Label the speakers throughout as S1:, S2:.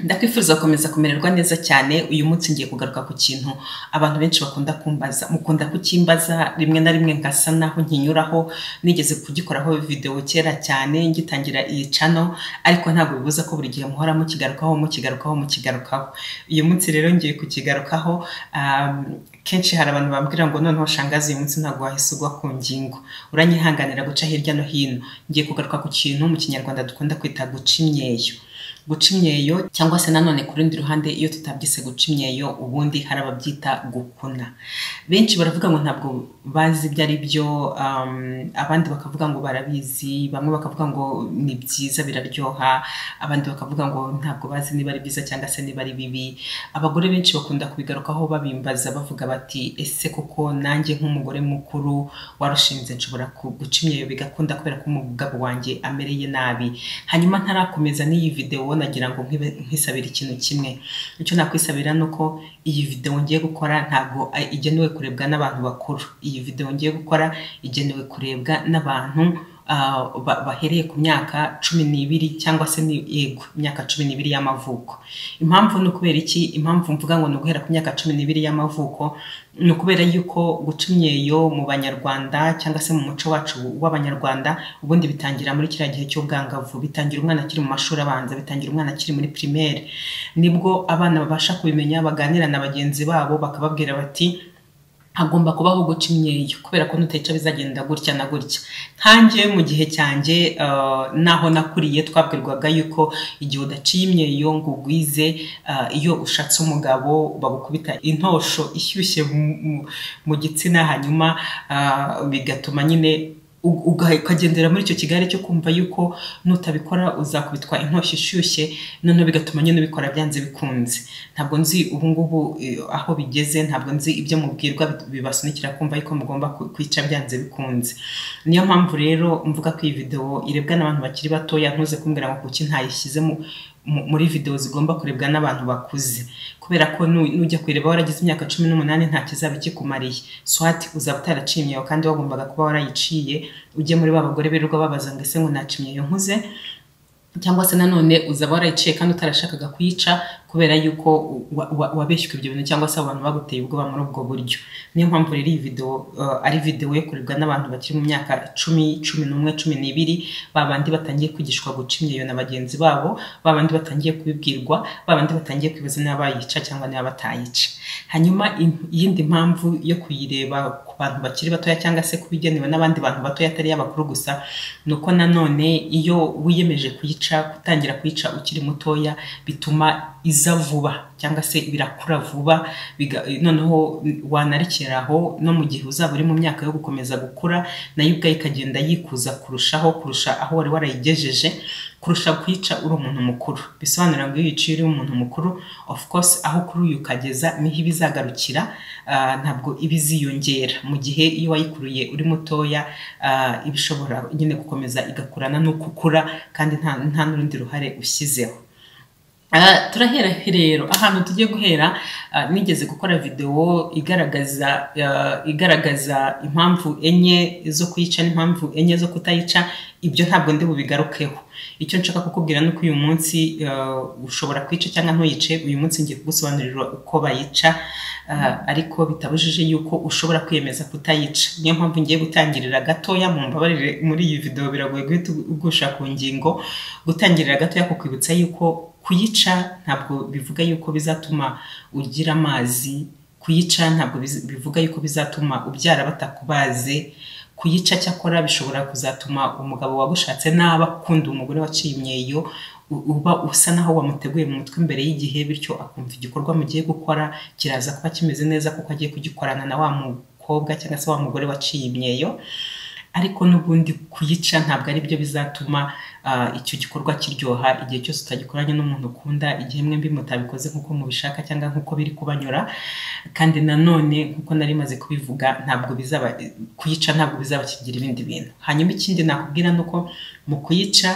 S1: ndakwifuza gukomeza kumererwa neza cyane uyu munsi ngiye kugaruka ku kintu abantu benshi bakunda kumbaza mukunda kukimbaza rimwe na rimwe ngasa naho nkinyuraho nigeze kugikoraho videwo kera cyane ngitangira iyi cano ariko ntabwo bibuza ko buri gihe muhora mukigarukaho mukigarukaho mukigarukaho uyu munsi rero ngiye kukigarukaho um, kenshi hari abantu bambwira ngo noneho shangazi uyu munsi ntabwo wahise ugwa ku ngingo uranyihanganira guca hirya no hino ngiye kugaruka ku kintu mu kinyarwanda dukunda kwita guca imyeyo guca imyeyo cyangwa se nanone ku rundi ruhande iyo tutabyise guca imyeyo ubundi hari ababyita gukuna benshi baravuga ngo ntabwo bazi ibyo ari byo abandi bakavuga ngo barabizi bamwe bakavuga ngo ni byiza biraryoha abandi bakavuga ngo ntabwo bazi niba ari byiza cyangwa se niba ari bibi abagore benshi bakunda kubigarukaho babimbaza bavuga bati ese koko nanjye nk'umugore mukuru warushinze nshobora guca imyeyo bigakunda kubera ko umugabo wanjye amereye nabi hanyuma ntarakomeza n'iyi videwo wowe nagira ngo nkisabire ikintu kimwe icyo nakwisabira ni uko iyi videwo ngiye gukora ntabwo igenewe kurebwa n'abantu bakuru iyi videwo ngiye gukora igenewe kurebwa n'abantu bahereye ku myaka cumi n'ibiri cyangwa se yego imyaka cumi n'ibiri y'amavuko impamvu ni ukubera iki impamvu mvuga ngo ni uguhera ku myaka cumi n'ibiri y'amavuko ni ukubera yuko guca imyeyo mu banyarwanda cyangwa se mu muco wacu w'abanyarwanda ubundi bitangira muri kiriya gihe cy'ubwangavu bitangira umwana akiri mu mashuri abanza bitangira umwana akiri muri pirimeri nibwo abana babasha kubimenya baganira na bagenzi babo bakababwira bati hagomba kubaho guca imyeyo kubera ko nuteca bizagenda gutya na gutya nkanjye mu gihe cyanjye naho nakuriye twabwirwaga yuko igihe udaciye imyeyo ngo ugwize iyo ushatse umugabo bagukubita intosho ishyushye mu gitsina hanyuma bigatuma nyine ukagendera muri icyo kigare cyo kumva yuko nutabikora uzakubitwa intoshyi ishyushye noneho bigatuma nyine ubikora byanze bikunze ntabwo nzi ubu ngubu aho bigeze ntabwo nzi ibyo mubwirwa bibasunikira kumva yuko mugomba kwica byanze bikunze niyo mpamvu rero mvuga ko iyi videwo irebwa n'abantu bakiri batoya ntuze kumbwira ngo kuki ntayishyizemo muri videwo zigomba kurebwa n'abantu bakuze kubera ko nujya kureba waragize imyaka cumi n'umunani nta kizaba kikumariye swati uzaba utaraciye imyeyo kandi wagombaga kuba warayiciye ujye muri ba bagore birirwa babaza ngo ese ngo naca imyeyo nkuze cyangwa se nanone uzaba warayiciye kandi utarashakaga kuyica kubera yuko wabeshyuka ibyo bintu cyangwa se abantu baguteye ubwoba muri ubwo buryo niyo mpamvu rero iyi videwo ari videwo yo kurebwa n'abantu bakiri mu myaka cumi cumi n'umwe cumi n'ibiri babandi batangiye kwigishwa guca imyeyo na bagenzi babo babandi batangiye kubibwirwa babandi batangiye kwibaza niba bayica cyangwa niba batayica hanyuma iyindi mpamvu yo kuyireba ku bantu bakiri batoya cyangwa se kubigenewe n'abandi bantu batoya atari y'abakuru gusa ni uko nanone iyo wiyemeje kuyica gutangira kuyica ukiri mutoya bituma iza vuba cyangwa se birakura vuba noneho wanarikeraho no mu gihe uzaba uri mu myaka yo gukomeza gukura nayo ubwayo ikagenda yikuza kurushaho kurusha aho wari warayigejeje kurusha kuyica uri umuntu mukuru bisobanura ngo iyo uyiciye uri umuntu mukuru of course aho kuri uyu ukageza niho iba izagarukira ntabwo iba iziyongera mu gihe iyo wayikuruye uri mutoya iba ishobora nyine gukomeza igakurana n'uko ukura kandi nta n'urundi ruhare ushyizeho turahera rero ahantu tugiye guhera nigeze gukora videwo igaragaza igaragaza impamvu enye zo kuyica n'impamvu enye zo kutayica ibyo ntabwo ndi bubigarukeho icyo nshaka kukubwira ni uko uyu munsi ushobora kwica cyangwa ntuyice uyu munsi ngiye kugusobanurira uko bayica ariko bitabujije yuko ushobora kwiyemeza kutayica niyo mpamvu ngiye gutangirira gatoya mu mbabarire muri iyi videwo biragoye guhita ugusha ku ngingo gutangirira gatoya kukwibutsa yuko kuyica ntabwo bivuga yuko bizatuma ugira amazi kuyica ntabwo bivuga yuko bizatuma ubyara batakubaze kuyica cyakora bishobora kuzatuma umugabo wagushatse naba akunda umugore waciye imyeyo uba usa naho wamuteguye mu mutwe mbere y'igihe bityo akumva igikorwa mugiye gukora kiraza kuba kimeze neza kuko agiye kugikorana na wa mukobwa cyangwa se wa mugore waciye imyeyo ariko n'ubundi kuyica ntabwo ari byo bizatuma icyo gikorwa kiryoha igihe cyose utagikoranye n'umuntu ukunda igihe mwembi mutabikoze nk'uko mubishaka cyangwa nk'uko biri kubanyura kandi nanone nk'uko nari maze kubivuga ntabwo bizaba kuyica ntabwo bizaba kigira ibindi bintu hanyuma ikindi nakubwira ni uko mu kuyica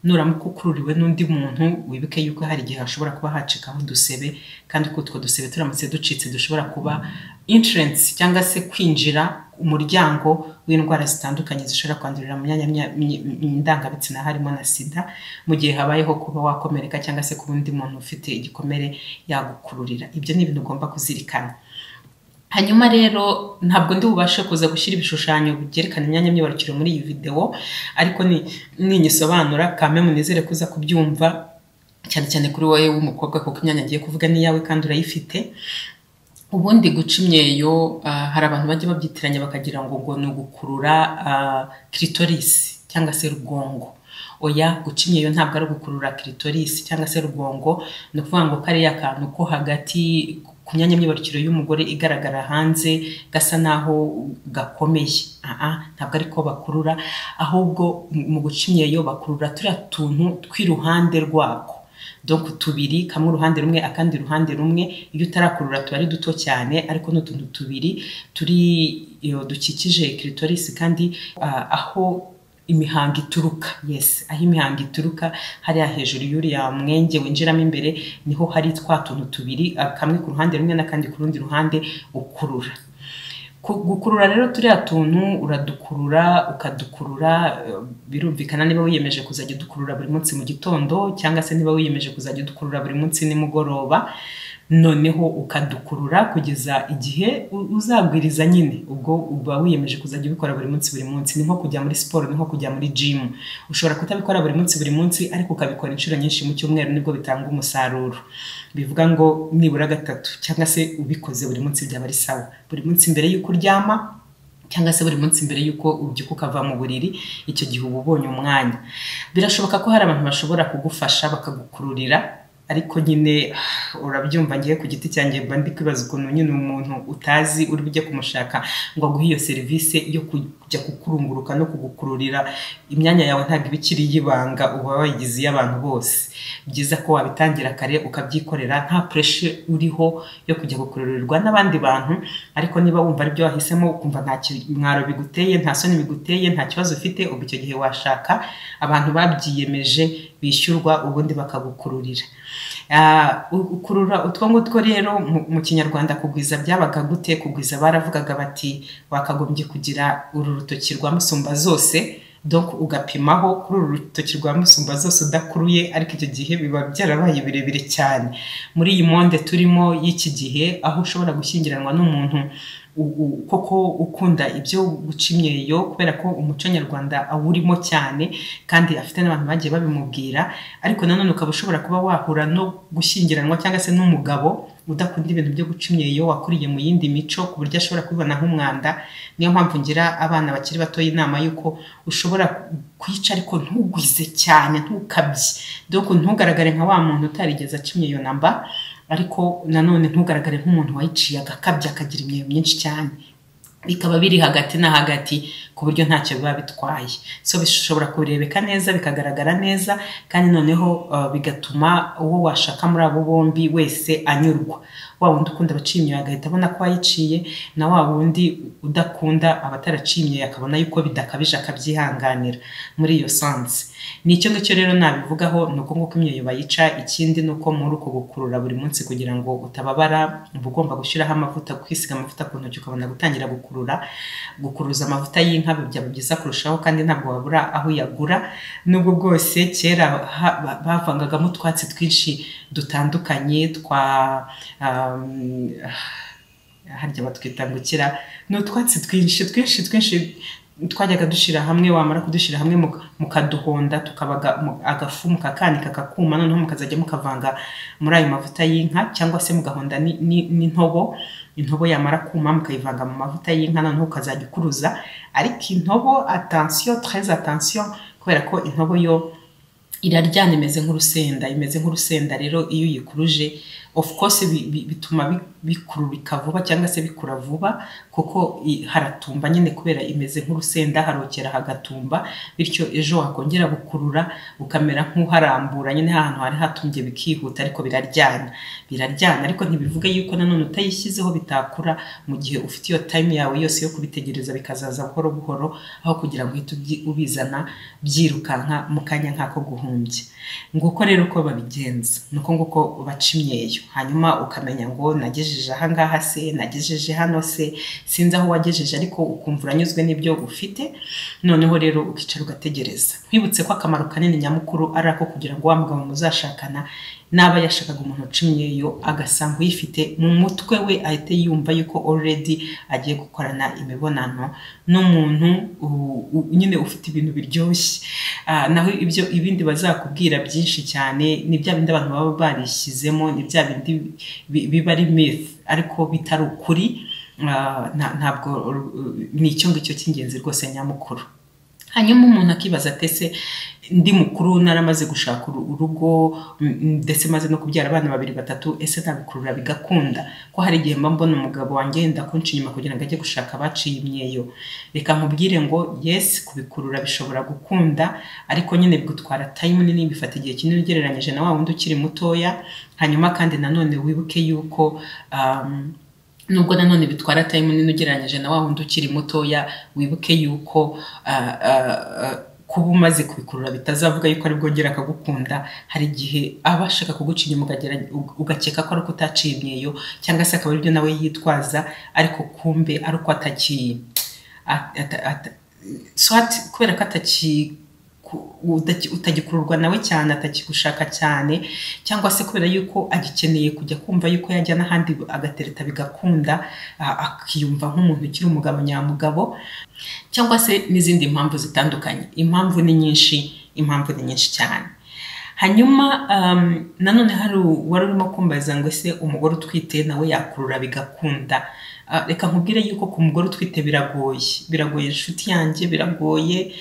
S1: nuramuka ukururiwe n'undi muntu wibuke yuko hari igihe hashobora kuba hacikaho udusebe kandi ko utwo dusebe turamutse ducitse dushobora kuba inshurensi cyangwa se kwinjira umuryango w'indwara zitandukanye zishobora kwandurira mu myanya ndangabitsina harimo na sida mu gihe habayeho kuba wakomereka cyangwa se kuba undi muntu ufite igikomere yagukururira ibyo ni ibintu ugomba kuzirikana hanyuma rero ntabwo ndi bubashe kuza gushyira ibishushanyo byerekana imyanya myibarukiro muri iyi videwo ariko ninyisobanura kame munezere kuza kubyumva cyane cyane kuri wowe w'umukobwa kuko imyanya ngiye kuvuga ni iyawe kandi urayifite ubundi guca imyeyo hari abantu bajya babyitiranya bakagira ngo ngo ni ugukurura kiritorisi cyangwa se rugongo oya guca imyeyo ntabwo ari ugukurura kiritorisi cyangwa se rugongo ni ukuvuga ngo kariya kantu ko hagati ku myanya myibarukiro y'umugore igaragara hanze gasa naho gakomeye ntabwo ariko bakurura ahubwo mu guca imyeyo bakurura turiya tuntu tw'iruhande rwako donc tubiri kamwe uruhande rumwe akandi ruhande rumwe iyo utarakurura tuba ari duto cyane ariko ni utuntu tubiri turi dukikije kiritorisi kandi aho imihango ituruka yes aho imihango ituruka hariya hejuru y'uriya mwenge winjiramo imbere niho hari twa tuntu tubiri kamwe ku ruhande rumwe n'akandi ku rundi ruhande ukurura gukurura rero turiya tuntu uradukurura ukadukurura birumvikana niba wiyemeje kuzajya udukurura buri munsi mu gitondo cyangwa se niba wiyemeje kuzajya udukurura buri munsi nimugoroba noneho ukadukurura kugeza igihe uzagwiriza nyine ubwo uba wiyemeje kuzajya ubikora buri munsi buri munsi ni nko kujya muri siporo ni nko kujya muri jimu ushobora kutabikora buri munsi buri munsi ariko ukabikora inshuro nyinshi mu cyumweru nibwo bitanga umusaruro bivuga ngo nibura gatatu cyangwa se ubikoze buri munsi byaba ari sawa buri munsi mbere y'uko uryama cyangwa se buri munsi mbere y'uko ubyuka ukava mu buriri icyo gihe uba ubonye umwanya birashoboka ko hari abantu bashobora kugufasha bakagukururira ariko nyine urabyumva ngiye ku giti cyanjye mba ndi kwibaza ukuntu nyine umuntu utazi uri bujye kumushaka ngo aguhe iyo serivisi yo kujya kukurunguruka no kugukururira imyanya yawe ntabwo iba ikiri y'ibanga uba wayigize iy'abantu bose byiza ko wabitangira kare ukabyikorera nta pureshe uriho yo kujya gukururirwa n'abandi bantu ariko niba wumva aribyo wahisemo ukumva nta kimwaro biguteye nta soni biguteye nta kibazo ufite ubu icyo gihe washaka abantu babyiyemeje bishyurwa ubundi bakagukururira ukurura utwo ngutwo rero mu kinyarwanda kugwiza byabaga gute kugwiza baravugaga bati wakagombye kugira uru rutoki rwa musumba zose donc ugapimaho kuri uru rutoki rwa musumba zose udakuruye ariko icyo gihe biba byarabaye birebire cyane muri iyi monde turimo y'iki gihe aho ushobora gushyingiranwa n'umuntu koko ukunda ibyo guca imyeyo kubera ko umuco nyarwanda awurimo cyane kandi afite n'abantu bagiye babimubwira ariko nanone ukaba ushobora kuba wahura no gushyingiranwa cyangwa se n'umugabo udakunda ibintu byo guca imyeyo wakuriye mu yindi mico ku buryo ashobora kubibona nk'umwanda niyo mpamvu ngira abana bakiri batoya inama y'uko ushobora kwica ariko ntugwize cyane ntukabye dore ntugaragare nka wa muntu utarigeze aca imyeyo namba ariko nanone ntugaragare nk'umuntu wayiciye agakabya akagira imyeyo myinshi cyane bikaba biri hagati na hagati ku buryo ntacyo biba bitwaye so bishobora kurebeka neza bikagaragara neza kandi noneho bigatuma uwo washaka muri abo bombi wese anyurwa wa wundi ukunda abaciye imyeyo agahita abona ko wayiciye na wa wundi udakunda abataraciye imyeyo akabona yuko bidakabije akabyihanganira muri iyo sansi ni icyo ngicyo rero nabivugaho ni uko nguko imyeyo bayica ikindi ni uko muri uko gukurura buri munsi kugira ngo utababara uba ugomba gushyiraho amavuta kwisiga amavuta ku ntoki ukabona gutangira gukurura gukuruza amavuta y'inka byaba byiza kurushaho kandi ntabwo wabura aho uyagura nubwo bwose kera bavangagamo utwatsi twinshi dutandukanye twa harya batwita ngukira ni utwatsi twinshi twinshi twinshi twajyaga dushyira hamwe wamara kudushyira hamwe mukaduhonda tukabaga agafu mukakanika kakuma noneho mukazajya mukavanga muri ayo mavuta y'inka cyangwa se mugahonda n'intobo intobo yamara kuma mukayivanga mu mavuta y'inka noneho ukazajya ukuruza ariko intobo atansiyo tereze atansiyo kubera ko intobo yo iraryana imeze nk'urusenda imeze nk'urusenda rero iyo uyikuruje of course bituma bikururika vuba cyangwa se bikura vuba kuko haratumba nyine kubera imeze nk'urusenda harokera hagatumba bityo ejo wakongera gukurura ukamera nk'uharambura nyine ahantu hari hatumbye bikihuta ariko biraryana biraryana ariko ntibivuga yuko nanone utayishyizeho bitakura mu gihe ufite iyo time yawe yose yo kubitegereza bikazaza buhoro buhoro aho kugira ngo uhite ubizana byirukanka mu kanya nk'ako guhunga w'abibumbye nguko rero uko babigenza nuko nguko baca imyeyo hanyuma ukamenya ngo nagejeje ahangaha se nagejeje hano se sinzi aho wagejeje ariko ukumva uranyuzwe n'ibyo ufite noneho rero ukicara ugategereza nkwibutse ko akamaro kanini nyamukuru ari ako kugira ngo wa mugabo muzashakana naba yashakaga umuntu uca imyeyo agasanga uyifite mu mutwe we ahite yumva yuko already agiye gukorana imibonano n'umuntu nyine ufite ibintu biryoshye Ah, naho ibyo ibindi bazakubwira byinshi cyane ni bya bindi abantu baba barishyizemo ni bya bindi bi- biba ari myth ariko bitari ukuri Ah, nta- ntabwo uh, ni icyo ngicyo cy'ingenzi rwose nyamukuru hanyuma umuntu akibaza ati ese ndi mukuru naramaze gushaka uru- urugo m- m- ndetse maze no kubyara abana babiri batatu ese nabikurura bigakunda ko hari igihe mba mbona umugabo wanjye yenda kunca inyuma kugira ngo ajye gushaka abaciye imyeyo reka nkubwire ngo yes kubikurura bishobora gukunda ariko nyine bigutwara time nini bifata igihe kinini ugereranyije na wa wundi ukiri mutoya hanyuma kandi nanone wibuke yuko um, nubwo nanone bitwara time nini ugereranyije na wa wundi ukiri mutoya wibuke yuko ah, ah, ah, kuba umaze kubikurura bitazavuga yuko ari bwongera akagukunda hari igihe aba ashaka kuguca inyuma ukagera- uga- ugakeka ko ari uko utaciye imyeyo cyangwa se akaba aribyo nawe yitwaza ariko kumbe ari uko atakiye at- at- at- swati kubera ko ataki ku- udaki- utagikururwa nawe cyane atakigushaka cyane cyangwa se kubera yuko agikeneye kujya kumva yuko yajya n'ahandi agatereta bigakunda a- akiyumva nk'umuntu ukiri umugabo nyamugabo cyangwa se n'izindi mpamvu zitandukanye impamvu ni nyinshi impamvu ni nyinshi cyane hanyuma um, nanone hari u- wari urimo kumbaza ngo ese umugore utwite nawe yakurura bigakunda Ah, reka nkubwire yuko ku mugore utwite biragoye biragoye inshuti yanjye biragoye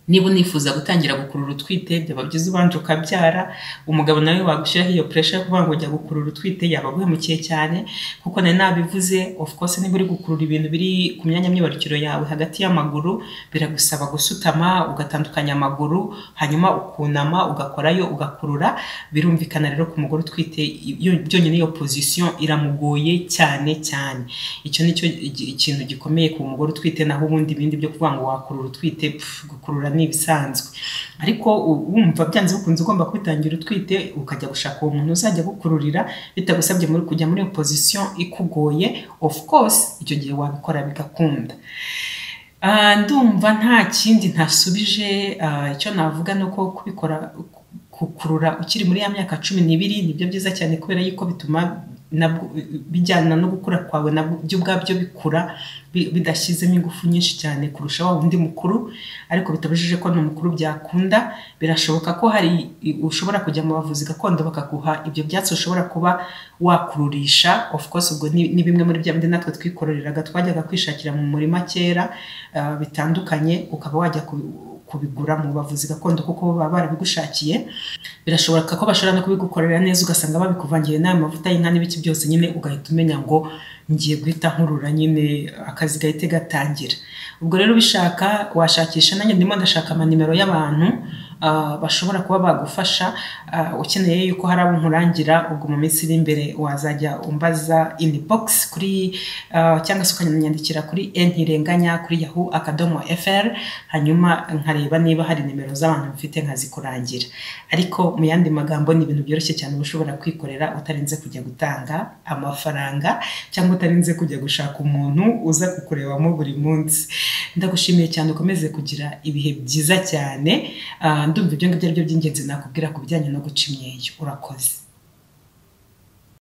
S1: niba unifuza gutangira gukurura utwite byaba byiza ubanje ukabyara umugabo nawe wagushyiraho iyo puresha yo kuvuga ngo jya gukurura utwite yaba aguhemukiye cyane kuko nari nabivuze of course niba uri gukurura ibintu biri ku myanya myibarukiro yawe hagati y'amaguru biragusaba gusutama ugatandukanya amaguru hanyuma ukunama ugakorayo ugakurura birumvikana rero ku mugore utwite iyo- byonyine iyo position iramugoye cyane cyane icyo ni cyo igi- ikintu gikomeye ku mugore utwite naho ubundi ibindi byo kuvuga ngo wakurura utwite pff, gukurura ni ibisanzwe ariko u- wumva byanze bikunze ugomba kwitangira utwite ukajya gushaka uwo muntu uzajya gukururira bitagusabye muri kujya muri iyo position ikugoye of course icyo gihe wabikora bigakunda Ah, ndumva nta kindi ntasubije ah, icyo navuga ni uko kubikora kukurura ukiri muri ya myaka cumi n'ibiri nibyo byiza cyane kubera yuko bituma nabwo bijyana no gukura kwawe nabwo byo ubwabyo bikura bi- bidashyizemo ingufu nyinshi cyane kurusha wa wundi mukuru ariko bitabujije ko n'umukuru byakunda birashoboka ko hari i- ushobora kujya mu bavuzi gakondo bakaguha ibyo byatsi ushobora kuba wakururisha of course ubwo ni ni bimwe muri bya bindi natwe twikororeraga twajyaga kwishakira mu murima kera ah, bitandukanye ukaba wajya kubi- kubigura mu bavuzi gakondo kuko bo baba barabigushakiye birashoboka ko bashobora no kubigukorera neza ugasanga babikuvangiye n'aya mavuta y'inka n'ibiki byose nyine ugahita umenya ngo ngiye guhita nkurura nyine akazi gahite gatangira ubwo rero ubishaka washakisha nanjye ndimo ndashaka amanimero y'abantu ah, bashobora kuba bagufasha ah, ukeneye yuko hari abo nkurangira ubwo mu minsi iri imbere wazajya umbaza inbox kuri ah, cyangwa se ukananyandikira kuri ntirenganya kuri yahoo akadomo fr hanyuma nkareba niba hari nimero z'abantu mfite nkazikurangira ariko mu yandi magambo ni ibintu byoroshye cyane uba ushobora kwikorera utarinze kujya gutanga amafaranga cyangwa utarinze kujya gushaka umuntu uza kukurebamo buri munsi ndagushimiye cyane ukomeze kugira ibihe byiza cyane Ah, ndumva ibyo ngibyo ari byo by'ingenzi nakubwira ku bijyanye no guca imyeyo urakoze